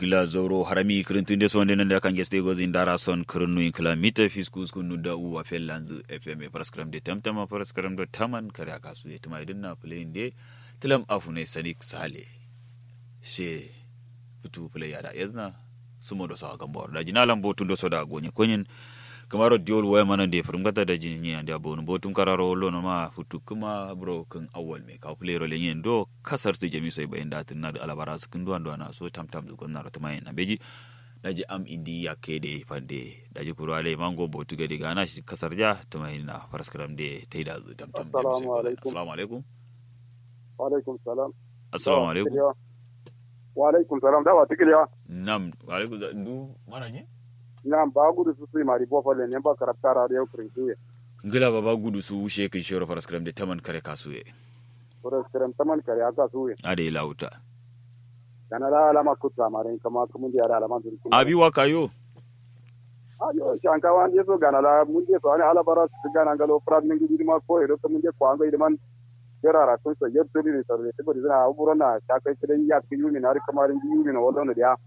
gila zoro harami kirintun des wonde nan da kan geste gozi ndara son kirinu in kilamita fiskus kunu da uwa fellanzu fm paraskram de tamtama paraskram do taman kare aka su ya tuma idin na play de tilam afu ne sadik sale she futu play ya da yazna sumo do sa gambo da jina lambo tun do so da gonye konyin kamaro diol waya mana de furngata da jini ande abonu botum kararo lono ma futu kuma bro kan awal me ka play ro lenyen do kasar tu jami sai bayin datin na da alabara su kin duwan duwana so tam tam zugon na rata mai na beji daji am indi ya ke de pande daji kurale mango botu gadi gana shi kasar ja ta mai na faraskaram de tai da zu tam tam Assalamu alaikum. assalamu alaikum wa alaikum salam assalamu alaikum wa alaikum salam da wa tikiliya nam wa alaikum za- ndu mana ne na ba gudu su su mari bo fale ne ba karaktara da yau kirin ngila baba gudu su wushe kin shoro faraskaram de taman kare kasuye Kura kiran taman kare aka su ye ade lauta kana la alama kutra mare kama kuma da yara alama dun abi wa kayo ayo shanka wan je so gana la mun je so ani ala bara su gana ngalo prad min gidi ma ko edo mun je ko anga idan yara ra kun so yeddo ni so ne tibori zana aburo na ta kai kidan ya ki yumi na ri kamarin ji yumi na wallo ne dia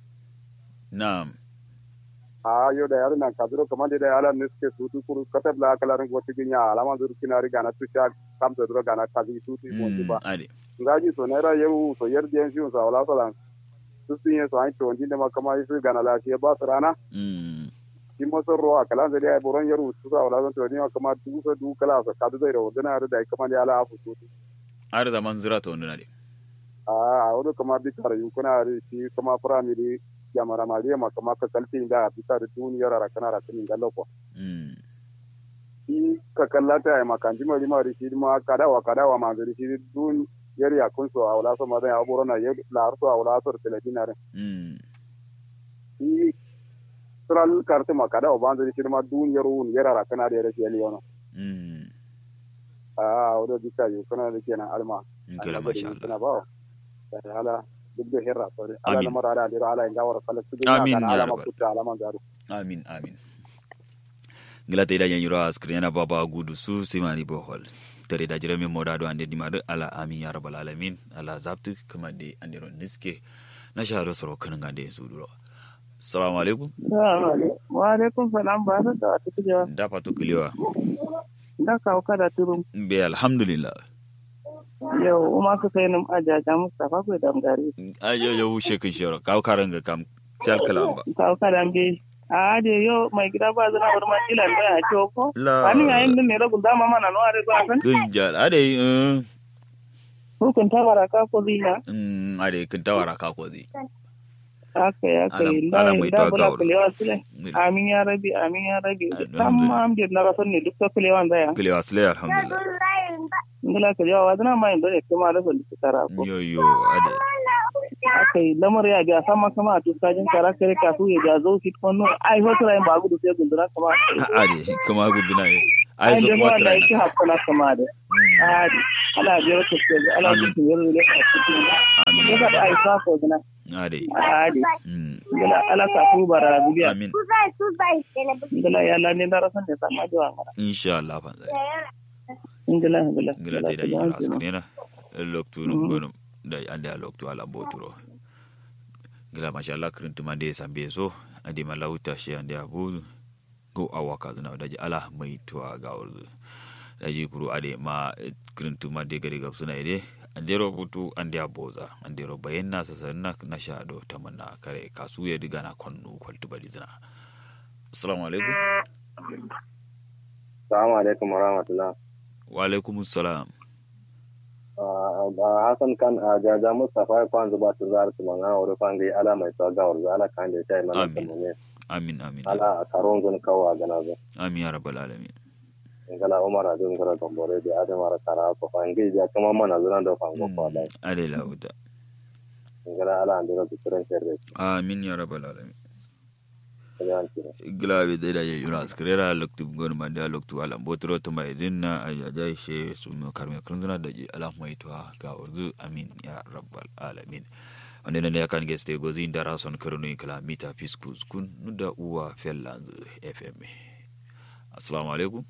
nam a yo da yaro nan kadro kamande da ala niske su tu kuru katab la kala ran goti ginya alama dur kinari gana tu sha kam to dro gana kazi tu tu mo Mm, ba ade ngaji so nera yau so yer den shi so wala so lan su sun yi so an to ndi ma kama yi su gana la shi ba su rana mm shi mo so ro akala da ya boron yaru su sa wala so ni ma kama du so du kala so kadu da ro dana da kama da ala afu tu ar zaman zira to nduna de a a wodo kama bi kara yu kuna ri shi kama primary jamara maliya ma kama ka kalti da bi kara duniyar ra kana ra tin gallo ko mm shi ka kallata ya makanji mari mari shi ma kadawa kadawa ma zari shi dun yari ya kun so awla so ma da aburo na yar la so awla so telefina re mm shi tral karte ma kadawa ban zari shi ma dun yaro un yara ra kana da yare shi yono mm a awdo dika yu kana da kenan alma ngila masha Allah kana ba da hala duk da herra so ala Amin. na mara da dira ala inga wara kala su Amin, ya ala ma rabbal. kutta ala ma garu amin amin ngila te da yan yuro askrin yana baba gudu su simani bohol tare da jirame moda do ande dimadu ala amin ya rabbal alamin ala zabtu kuma de andiro niske na shahado soro kanin gande su duro assalamu alaikum wa alaikum salam ba da wata kujewa da fatu kulewa da kawo kada turum be alhamdulillah yau uma ka kai nim ajaja mustafa ko da ngari ayo yo shekin shoro kaw karanga kam chal kalamba kawo kada be a de yo mai gida ba zana bar ma tilan da a ce ko la ani yayin din ne rabu dama mana no are ba san kunjal ade eh, hukun ta baraka ko zina mm ade kun tawara ka ko zi aka ya kai Alam- da alam mai da tawa bula kawo. kulewa sile amin ya rabi amin ya rabi tamam de na rasan ne duk ta kulewa da ya kulewa sile alhamdulillah ngala kulewa wa zana mai dole kuma da sun tara ko yo yo ade aka yi lamar ya ga sama sama a tuskajin kara kare kafu ya ga zo fit kwano ai hoto rayin ba gudu sai gundura kama ade kuma guduna ye ai ai zo da kuma wanda trai yake hakuna kama da ai ala biyar ta ce ala Amin. bikin yaro da a cikin amin ya ga ai sa ko gina ade ai mm gala ala ka ku bara biya amin gala ya la ne da rasan da sama da wanga insha Allah fa zai gala gala ngila te da yura askrina loktu no gono da ande a loktu ala boturo ngila masha Allah krin tuma de sambe so ade malauta shi ande abu go awaka zuna daji ala mai tuwa ga urzu daji kuru ade ma krin tuma de gari gab suna ide ande robutu ande aboza ande ro bayenna sasanna na shado tamanna kare kasu ya diga na konnu kwaltu bali zina assalamu alaikum assalamu alaikum wa rahmatullah wa alaikum assalam hasan kan ajaja mustafa kwanza ba su zar su manga wuri fangi ala mai tsaga wuri ala kan da sai mana Amin. kamune amin amin ala karon gun kawa gana zo amin ya rabbal alamin ngala umar adun gara tombore de ade mara kara ko fangi ja kama mana zuna do fango ko da ade lauda ngala ala andira du tren serre amin ya rabbal alamin kala anti glabe da da yura skrera loktu gon manda loktu ala botro to mai dinna ayaja she su mo karme krunzuna da ji ala mai to ga urdu amin ya rabbal alamin wanda ne kan geste gozi da rason karnu kala mita fiskus kun nuda uwa fellanz fm assalamu alaikum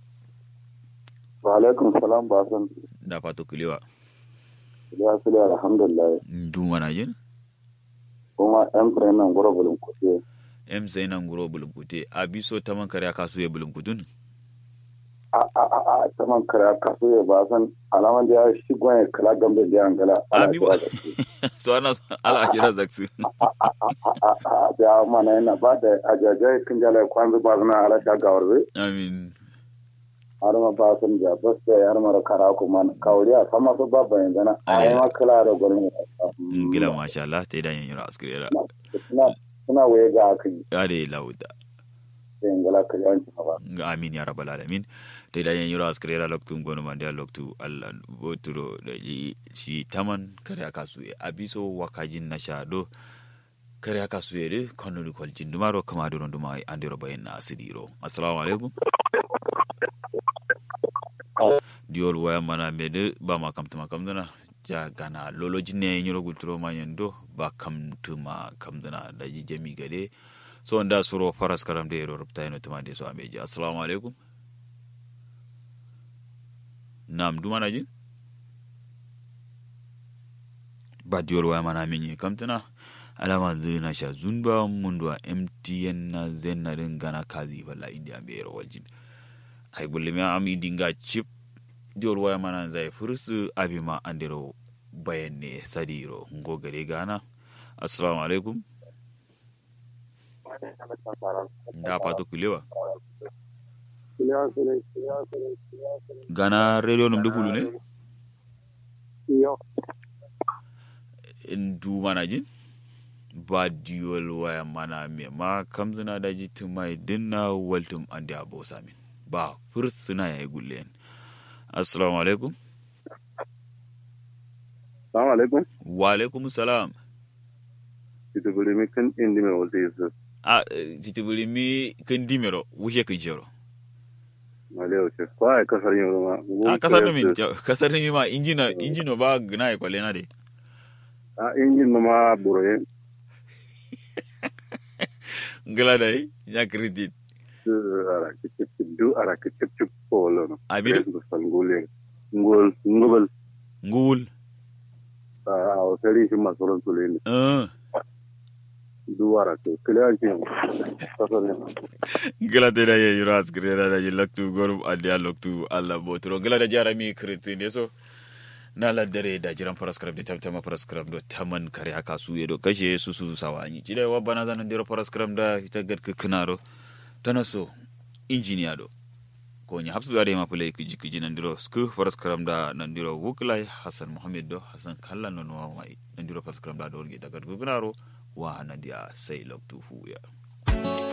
wa alaikum salam ba san da fato kulewa ya sule alhamdulillah dun wana jin kuma yan fure nan gura bulun kuɗi em sai nan guro bulumkute abiso taman kare kasu ya bulumkutun a a a a saman kare kaso ya ba san alaman da ya shi gwan kala gambe da yan gala Abi ba- so ana ala kira zaksu a da mana yana ba da ajajai kin jala kwanzu ba zuna ala da gawarbe amin har ma ba san da bas da yar mara kara kuma kawri a sama so ba bayan gana a yi ma kala da gwanin gila masha Allah ta idan yanyura askirera suna suna waye ga akan ya da lauda yin gala ka yawanci ba ga amin ya rabbal alamin ta idan yanyura askirera loktu gonu mandi a loktu Allah boturo da yi shi taman kare kasu ya abiso wakajin na shado kare kasu ya de kanuni kwaljin dumaro kama doron duma andiro bayan na asidiro assalamu alaikum diol waya mana mede ba ma kamtuma kamdana ja gana lolo jinne nyoro gulturo ma yendo ba kamtuma kamdana da ji jami gade so nda suro faras karam de ro rupta ino tuma de so ameji assalamu alaikum nam duma na ji ba diol waya mana menye kamtana alama zina sha zunba mundwa mtn na zenna din gana kazi balla india be ro waljin ay bulle am idinga chip diol waya mana zai fursu abima andiro bayanne sadiro ngo gare gana assalamu alaikum da pato kulewa gana radio num de kulu ne in du mana jin ba diol waya mana me ma kamzina da jitin mai dinna waltum ande abo samin ba fursuna yayi gulle assalamu alaikum Assalamu alaikum. wa alaikum salam Ita guri mi kan indi mai wata yesu. a titibuli mi kan dimero wuce kan jero Malewa ce. Ko ai kasar yin ruma. a kasar mi kasar mi ma injina injino ba gna ya kwale na de A injin ma buroye. ngala dai ya credit Du ara kicip du ara kicip cip ko lono. Abi- Du sangule. Ngol ngobal. ngul A o sari shi masoron tule ne. uh Du ara ke. Kile an cin. Kasar yin. ngala de da ye yuras grera da ye laktu gorum ade loktu alla botro ngala da jara mi credit ne so na la dare da jiran paraskram da tamtama paraskram do taman kare haka su yedo kashe su su sawani jide wa bana zanan dira paraskram da ita gad kinaro tana so injiniya do ko nya hapsu gade ma pulai kiji kiji nan diro sku paraskram da nan diro wuklai hasan muhammad do hasan kallan non wa mai nan diro paraskram da do orge daga kinaro wa nan dia sai loktu fu ya